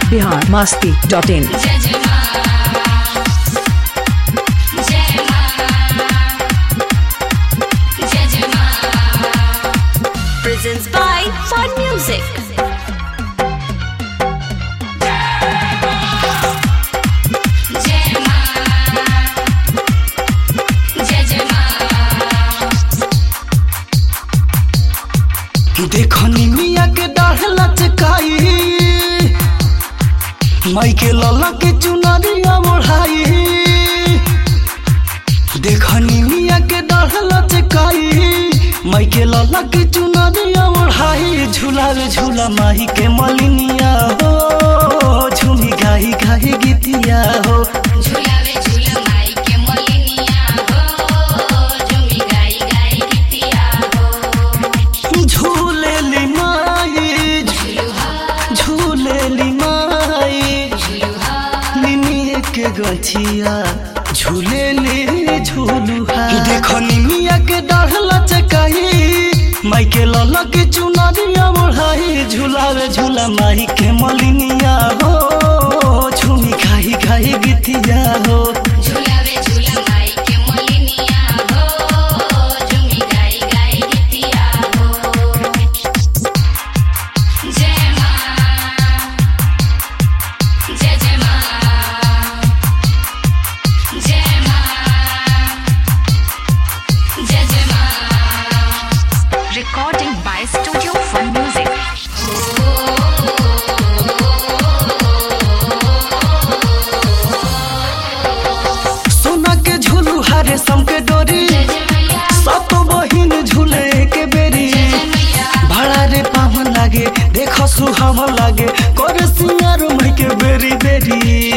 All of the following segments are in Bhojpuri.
बिहार मस्ती डॉट इन जय जय माँ जय माँ जय जय माँ presents by Fun Music जय माँ जय जय माँ देखनी मिया के डाढ़ लचकाई माई के लला के चुनरिया ओढ़ाई देखनी मिया के डाढ़ लचकाई माई के लला के चुनरिया ओढ़ाई झूलावे झूला माही के मलिनिया हो झूमी गाई गाई गीतिया हो झूलावे झूला माई के मोलिनिया हो झूमी गाई गाई गीतिया हो झूलेली माई झूलुहा झूलेली माई झूलुहा निमिये के गछिया झूले ले झूलुहा देखो निमिया के डाढ़ लचकाई माई के लला के चुनरिया ओढ़ाई झूलावे झूला माई के मलिनिया हो झूमी खाई खाई गीतिया हो झूलावे झूला माई के मोलिनिया हो झूमी गाई गाई गीतिया हो जय माँ जय जय माँ जय माँ जय जय माँ Recording by Studio Fun Music. सोना के झूलू हरे सम के डोरी जय जय मैया सब बहिन झूले के बेरी जय जय मैया भाड़ा रे पावन लागे देखो सुहावन लागे कर सिंगार मई के बेरी बेरी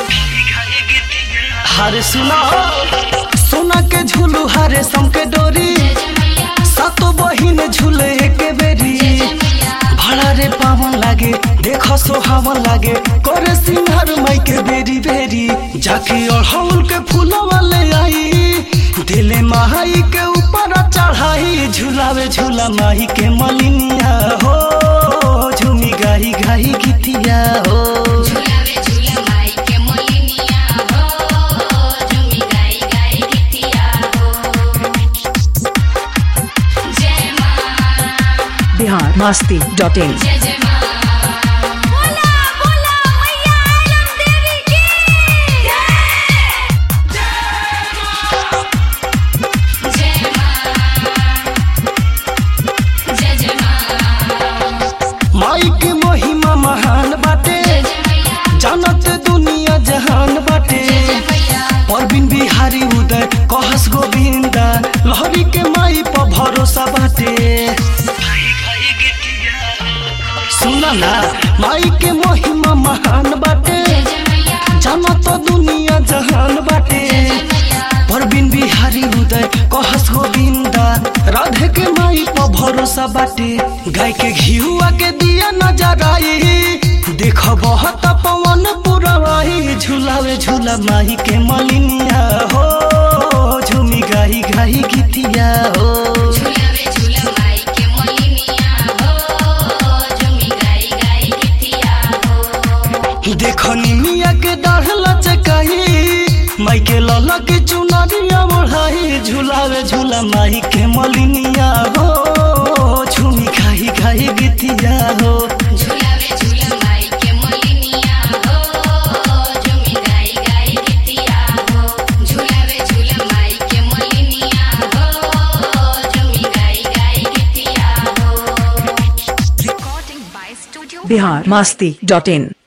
हरे सुना सोना के झूलू हरे सम के डोरी जय जय मैया सातो बहिन झूले के बेरी जय जय मैया भाड़ा रे पावन लागे देखो सुहावन लागे कर सिंगार मई के बेरी बेरी जाके अड़हुल के फूलवा ले आई दिले माई के ऊपर चढ़ाई झूलावे झूला माही के मलिनिया हो झूमी गाई गाई गीतिया हो झूलावे झूला माई के मोलिनिया हो झूमी गाई गाई गीतिया हो जय माँ बिहार मस्ती डॉट इन जय जय माँ बोला बोला मैया आलम देवी की जय माँ जय जय माँ माई के महिमा महान बाटे जय जय मैया जानत दुनिया जहान बाटे जय जय मैया परबिन बिहारी उदय कहस गोविंदा लहरी के माई पर भरोसा बाटे सुना ना माई के महिमा महान बाटे जय जय मैया जाना तो दुनिया जहान बाटे जय जय मैया परबिन बिहारी उदय कहस गोविंदा राधे के माई पर भरोसा बाटे गाय के घियुआ के दिया नजर आई देख बहुत पवन पुरवाई झूलावे झूला माही के मलिनिया हो झूमी गाई गाई गीतिया हो झूलावे झूला माई के मोलिनिया हो झूमी गाई गाई गीतिया हो देखो निमिया के डाढ़ लचकाई माई के लला के चुनरिया ओढ़ाई झूलावे झूला माई के मलिनिया हो झूमी खाई खाई गीतिया हो झूलावे झूला माई के मोलिनिया हो झूमी गाई गाई गीतिया हो झूलावे झूला माई के मोलिनिया हो झूमी गाई गाई गीतिया हो Recording by Studio Bihar Masti dot in